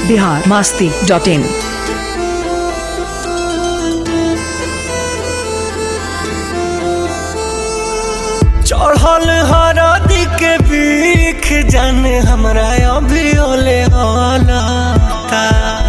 Bihar Masti dot in चढ़ल हरदी के बीख जाने हमरा अभी ओले हलता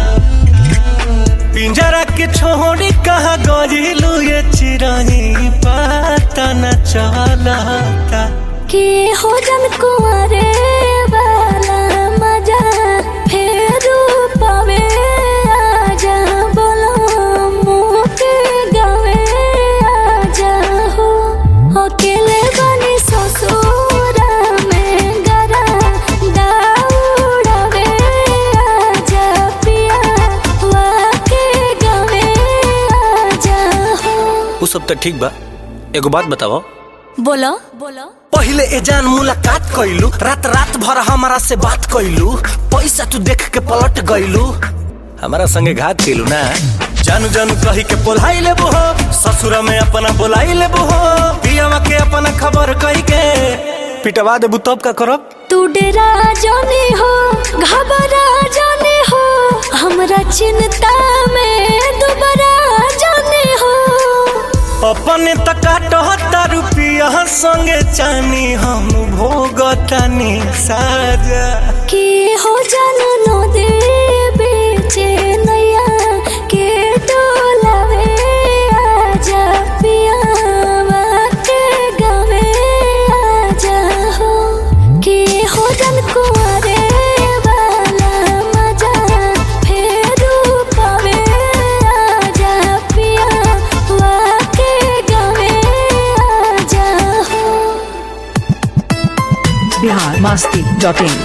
पिंजरा के छोड़ी कहा गजिलू ये चिरही पता न चलता के हो जन कुंवरे वाला मजा फेरू पावे आजा बोलो मुँह के गावे आजा हो अकेले बनी ससुरा में गरा दाउड़ावे आजा पिया वाके गावे आजा हो उ सब तो ठीक बा एगो बात बताओ बोलो बोलो पहिले ए जान मुलाकात कैलू रात रात भर हमारा से बात कैलू पैसा तू देख के पलट गइलू हमारा संगे घात कैलू ना जानू जानू कही के बोलाई ले हो ससुर में अपना बोलाई ले हो पियावा के अपना खबर कही के पिटवा देबू तब का करब तू डेरा जाने हो घबरा जाने हो हमरा चिंता में दोबारा जाने हो अपने तकाटता रुपिया संगे चानी हम भोगतानी साजा के हो जान नो दे बेचे नैया के डोलावे आजा पियावा के गावे आजा हो के हो जन कुंवरे वाला मजा फेरू पावे आजा पियावा के गावे आजा हो बिहार मास्ती डॉट इन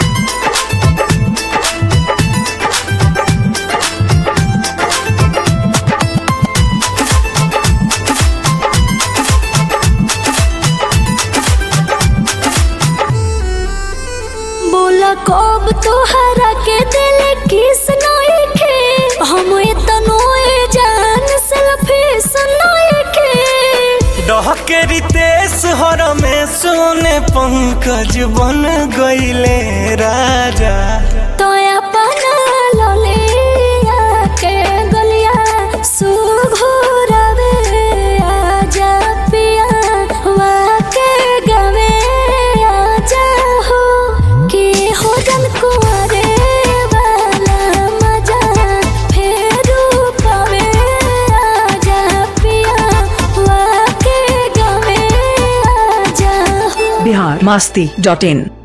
बोला कब तोहरा के दिल किस नोए के हम इतनो जान सेल्फी सुनोए के डहके रितेश हर में सोने पंकज बन गईले राजा तो अपना ललिया के गलिया सुघुरवे आजा पिया वाके गवे आजा हो के हो जन कुंवरे वाला मजा फेरू पावे आजा पिया वाके गवे आजा हो बिहार मास्ती डॉट इन